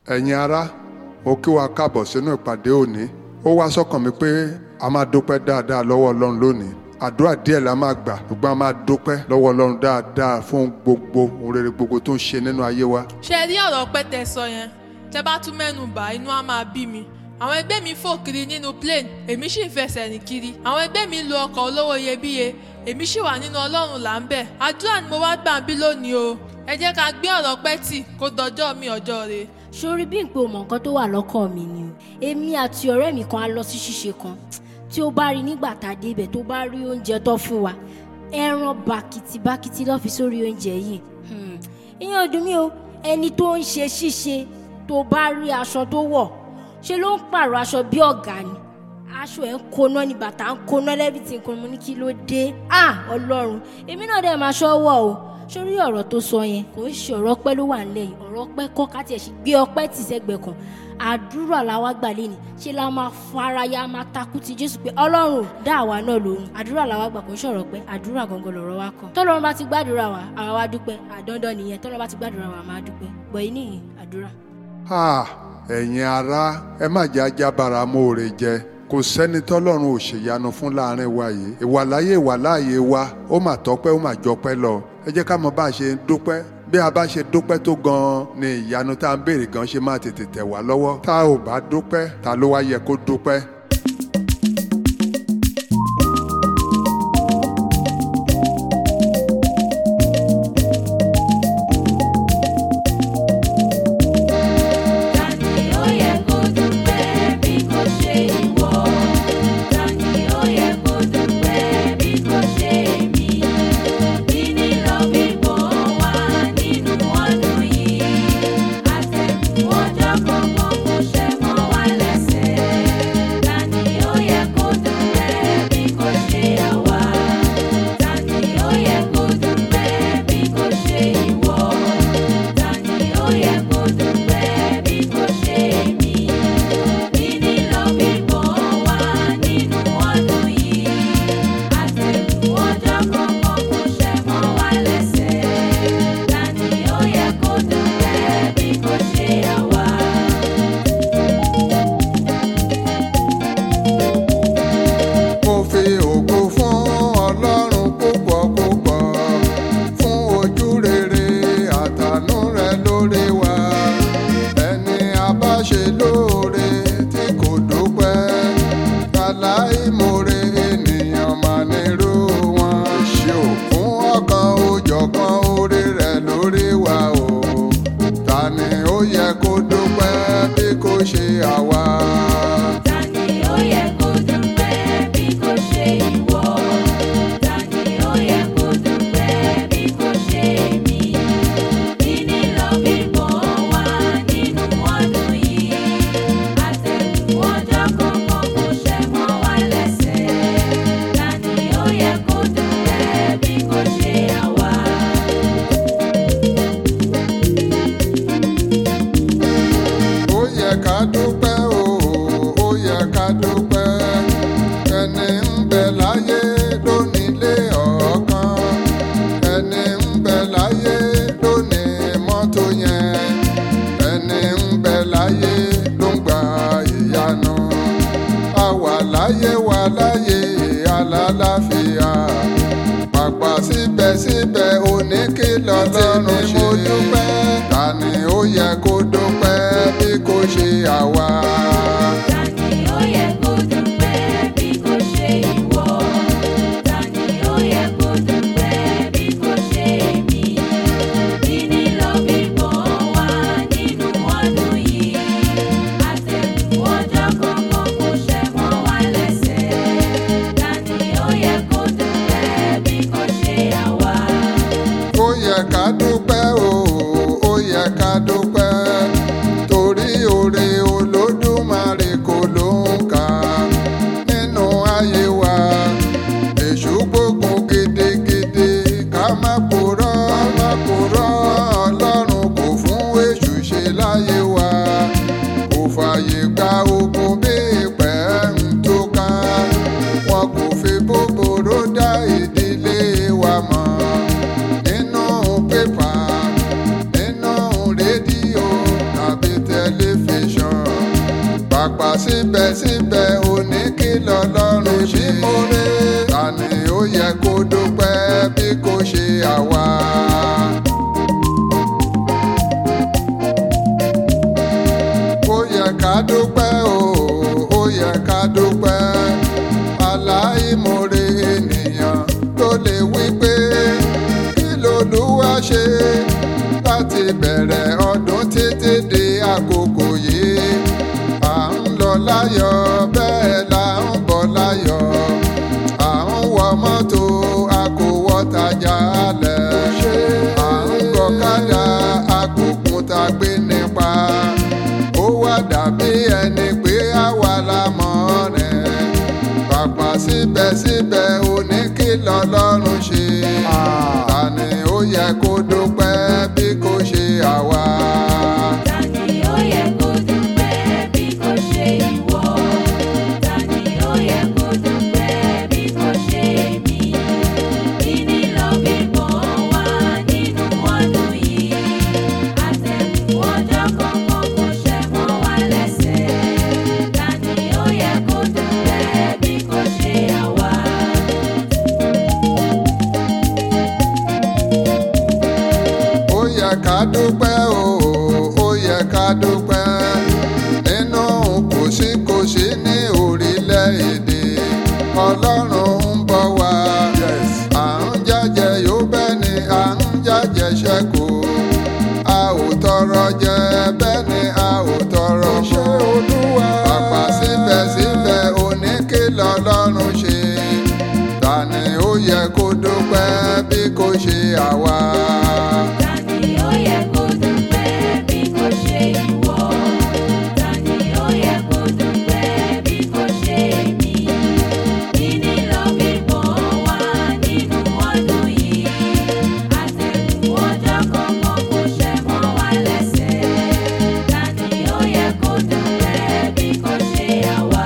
ẹ̀yin ará mo kí wa káàbọ̀ sínú ìpàdé òní ó wá sọ́kàn mi pé a máa dúpẹ́ dáadáa lọ́wọ́ ọlọ́run lónìí àdúrà díẹ̀ la máa gbà ṣùgbọ́n a máa dúpẹ́ lọ́wọ́ ọlọ́run dáadáa fún gbogbo ohun rere gbogbo tó ń ṣe nínú ayé wa ṣe rí ọ̀rọ̀ pẹ́tẹ́ sọ yẹn tẹ bá tún mẹ́nu bà inú á máa bí mi àwọn ẹgbẹ́ mi fò kiri nínú plane èmi sì ń fẹsẹ̀ rìn kiri àwọn ẹgbẹ́ mi lo ọkọ̀ olówó iyebíye èmi sì wà nínú ọlọ́run là ń bẹ̀ àdúrà ni mo wá gbà ń bí lónìí o ẹ jẹ́ ká gbé ọ̀rọ̀ pẹ́tì kó dọjọ́ mi ọjọ́ re sórí bí n pé o mọ nǹkan tó wà lọ́kàn mi ni o èmi àti ọ̀rẹ́ mi kan á lọ sí ṣíṣe kan tí ó bá rí nígbà tá a dé ibẹ̀ tó bá rí oúnjẹ tó fún wa ẹran bàkìtì bàkìtì ló fi sórí oúnjẹ yìí Hmm. ìyẹn ò dùn mí o ẹni tó ń ṣe ṣíṣe tó bá rí aṣọ tó wọ̀ ṣe ló ń pààrọ̀ aṣọ bí ọ̀gá ni aṣọ ẹ̀ ń koná ni bàtà ń koná lẹ́bìtì nǹkan mo ní kí ló dé ah ọlọ́run èmi náà dẹ̀ máa ṣọ́ wọ̀ o sórí ọ̀rọ̀ tó sọ yẹn kò ń ṣe ọ̀rọ̀ ọpẹ́ ló wà nílẹ̀ yìí ọ̀rọ̀ ọpẹ́ kọ́ ká tiẹ̀ sì gbé ọpẹ́ tì sẹ́gbẹ̀ẹ́ kan àdúrà làwa gbà lé ní ṣé la máa fara ya máa takú ti jésù pé ọlọ́run dá àwa náà lóhùn àdúrà làwa gbà kò ń ṣọ̀rọ̀ pé àdúrà gangan lọ̀rọ̀ wa kàn tọ́lọ́run bá ti gbàdúrà wa àwa wá dúpẹ́ àdandan nìyẹn tọ́lọ́run bá ti gbàdúrà wa máa dúpẹ́ bọ̀ yìí nìyí àdúrà. Ah, ẹ̀yin ará ẹ má jẹ́ ajábára mọ́ọ̀rẹ jẹ kò sẹ́ni tọ́lọ́run ò ṣèyanu fún láàrin wa yìí ìwàláyé ìwàláàyè wa ó mà tọ́pẹ́ ó mà jọpẹ́ lọ ẹ jẹ́ ká mọ bá a ṣe ń dúpẹ́ bí a bá ṣe dúpẹ́ tó gan-an ni ìyanu tá à ń béèrè gan ṣe máa tètè tẹ̀ wá lọ́wọ́ tá ò bá dúpẹ́ ta ló wá yẹ kó dúpẹ́. Tani ó yẹ kó dúpẹ́ bí kò ṣe ìwọ? Tani ó yẹ kó dúpẹ́ bí kò ṣe èmi? Kíni ló fi bọ̀ wá nínú ọdún yìí? Àtẹ̀kùn ọjọ́ gbogbo kò ṣe mọ́ wá lẹ́sẹ̀. Tani ó yẹ kó dúpẹ́ bí kò ṣe àwa? Tani ó yẹ kó dúpẹ́ bí kò ṣe ìwọ? Tani ó yẹ kó dúpẹ́ bí kò ṣe èmi? Kíni ló fi bọ̀ wá nínú ọdún yìí? Àtẹ̀kùn ọjọ́ gbogbo kò ṣe mọ́ wá lẹ́sẹ̀. Tani ó yẹ kó dúpẹ́ bí kò ṣe àwa? mo fi ògo fún ọlọ́run púpọ̀ púpọ̀ fún ojú rere àtànú rẹ lórí wa ẹni abáṣe lóore tí kò dúpẹ́ aláìmoore ènìyàn mà nírú wọn ṣe ò fún ọkàn òjọ̀kan orí rẹ lórí wa o ta ni ó yẹ kó dúpẹ́ bí kò ṣe àwa. Tani ó yẹ kó dúpẹ́ bí kò ṣe ìwọ? Tani ó yẹ kó dúpẹ́ bí kò ṣe èmi? Kíni ló fi bọ̀ wá nínú ọdún yìí? Àtẹ̀kùn ọjọ́ gbogbo kò ṣe mọ́ wá lẹ́sẹ̀. Tani ó yẹ kó dúpẹ́ bí kò ṣe àwa? ó yẹ ká dúpẹ́ o ó yẹ ká dúpẹ́ ẹni ń bẹ láyé lónílé ọ̀ọ́kán ẹni ń bẹ láyé lóní mọ́tò yẹn ẹni ń bẹ láyé ló ń gba ìyanu a wà láyé wà láyé alálàáfíà pàpà síbẹ̀síbẹ̀ oníkìlọ̀ lọ́rùn ṣe mo dúpẹ́ ta ni ó yẹ kó dúpẹ́ bí kò ṣe àwa. Tani ó yẹ kó dúpẹ́ bí kò ṣe ìwọ? Tani ó yẹ kó dúpẹ́ bí kò ṣe èmi? Kíni ló fi bọ̀ wá nínú ọdún yìí? Àtẹ̀kùn ọjọ́ gbogbo kò ṣe mọ́ wá lẹ́sẹ̀. Tani ó yẹ kó dúpẹ́ bí kò ṣe àwa? ó yẹ ká dúpẹ́ o pàpà síbẹ̀síbẹ̀ òní kí lọ́lọ́run ṣe mo rè ta ni ó yẹ kó dúpẹ́ bí kò ṣe àwa. ó yẹ ká dúpẹ́ o ó yẹ ká dúpẹ́ aláìmoore ènìyàn tó lè wí pé kí lolúwa ṣe láti bẹ̀rẹ̀ ọdún títí di àkókò yìí à ń lọ láyọ̀ bẹ́ẹ̀ là ń bọ̀ láyọ̀ à ń wọ mọ́tò a kò wọ tajà lẹ̀ à ń gọ̀kadà a kò kún ta gbé nípa ó wá dàbí ẹni pé àwa la mọ̀ rẹ̀ pàpà síbẹ̀síbẹ̀ òní kí lọ́lọ́run ṣe ta ni ó yẹ kó dúpẹ́ bí kò ṣe àwa. Tani ó yẹ kó dúpẹ́ bí kò ṣe ìwọ? Tani ó yẹ kó dúpẹ́ bí kò ṣe èmi? Kíni ló fi bọ̀ wá nínú ọdún yìí? Àtẹ̀kùn ọjọ́ kankan kò ṣẹ̀ mọ́ wa lẹ́sẹ̀. Tani ó yẹ kó dúpẹ́ bí kò ṣe àwa? ó yẹ ká dúpẹ́ o ó yẹ ká dúpẹ́ nínú kòsíkòsí ní orílẹ̀-èdè ọlọ́run ń bọ̀ wá à ń jẹ́jẹ́ yóò bẹ́ẹ̀ ni à ń jẹ́jẹ́ ṣẹ́kù a ò tọrọ jẹ bẹ́ẹ̀ ni a ò tọrọ ṣe olúwa pàpà síbẹ̀síbẹ̀ òní kí lọ́lọ́run ṣe ta ni ó yẹ kó dúpẹ́ bí kò ṣe àwa. Tani ó yẹ kó dúpẹ́ bí kò ṣe ìwọ? Tani ó yẹ kó dúpẹ́ bí kò ṣe èmi? Kíni ló fi bọ̀ wá nínú ọdún yìí? Àtẹ̀kùn ọjọ́ kankan kò ṣẹ̀ mọ́ wa lẹ́sẹ̀. Tani ó yẹ kó dúpẹ́ bí kò ṣe àwa?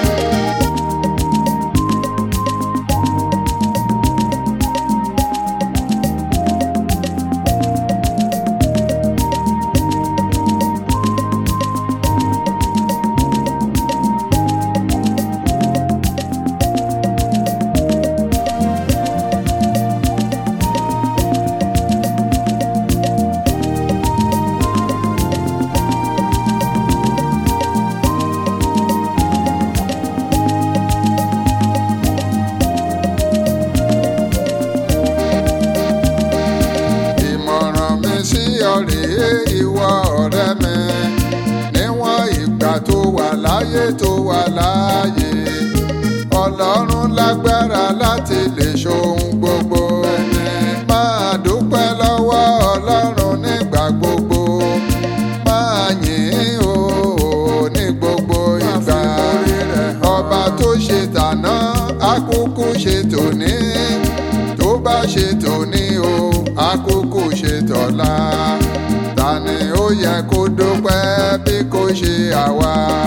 ìmọ̀ràn mi sí ọ rèé ìwọ ọ̀rẹ́ mi níwọ̀n ìgbà tó wà láyé tó wà láàyè ọlọ́run lágbára láti lè ṣohun gbogbo máa dúpẹ́ lọ́wọ́ ọlọ́run nígbà gbogbo máa yìn ín o ní gbogbo ìgbà ọba tó ṣe tàná akúkú ṣe tòní tó bá ṣe tòní o àkókò ṣe tọ̀la ta ni ó yẹ kó dúpẹ́ bí kò ṣe àwa.